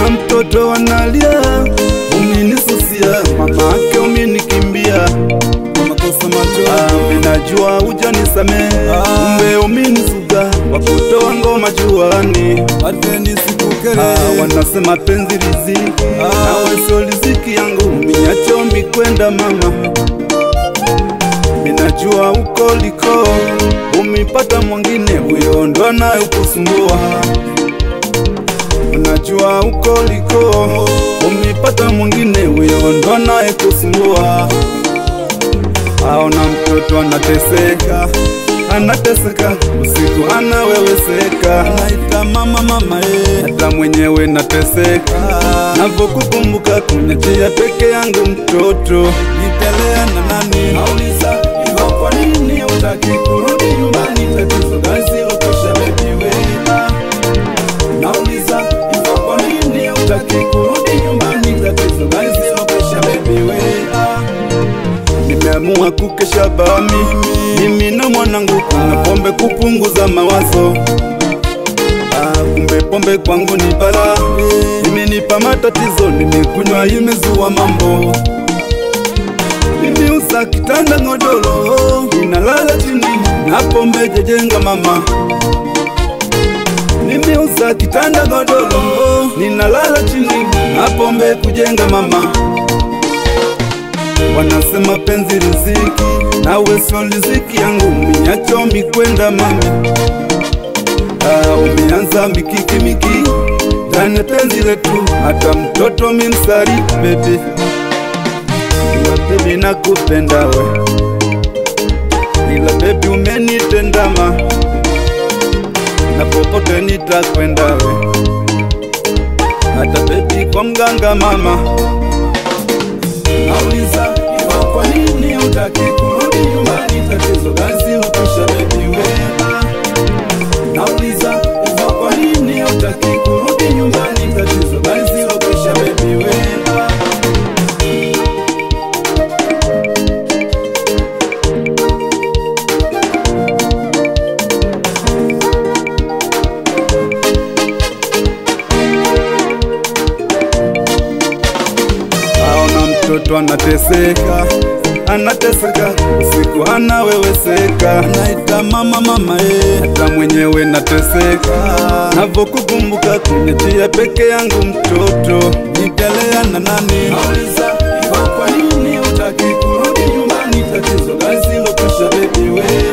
na mtoto analia, umenisusia mama ake umenikimbia kwa makosa macho, minajua hujanisamehe, kumbe umenisuga wakutoa ngoma juani. Ateni sikukere Ah, wanasema penzi riziki, nawe sio riziki yangu, minyacho mikwenda mama, minajua uko liko umipata mwingine, huyo ndo anayekusumbua. Unajua uko liko umipata mwingine, huyo ndo anayekusumbua. Aona mtoto anateseka, anateseka usiku anaweweseka, Naita mama mama eh hata mwenyewe nateseka navyokukumbuka kunachia peke yangu mtoto Nitelea na nani nauliza hivyo kwa nini utaki kurudi nyumbani tatizo gazi ukosha bebi wena nauliza hivyo kwa nini utaki kurudi nyumbani tatizo gazi ukosha bebi wena nimeamua kukesha bami mimi na mwanangu kuna pombe kupunguza mawazo Ah, kumbe pombe kwangu ni bala, imenipa matatizo, nimekunywa imezua mambo. Nimeuza kitanda godoro, ninalala chini na pombe jejenga mama. Nimeuza kitanda godoro, ninalala chini na pombe kujenga mama. Wanasema penzi riziki, nawe sio riziki yangu, minyacho mikwenda mama. Ah, umeanza mikiki mikiki ndani ya penzi letu, hata mtoto mimsari bebe, ila bebi nakupenda we, ila bebi umenitendama, na popote nitakwenda we, hata bebi kwa mganga mama. Nauliza hivyo kwa nini utaki kurudi nyumbani, tatizo gazi ukisha bebi wema Nauliza hivyo kwa nini utaki kurudi nyumbani, tatizo basi ukisha bebi wema. Aona mtoto anateseka, anateseka usiku anaweweseka, Naita mama mama eh hata mwenyewe nateseka navyokukumbuka kunijia peke yangu mtoto Nitelea na nani Nauliza hivyo kwa nini utaki kurudi nyumbani, tatizo gazi lokosha bebi we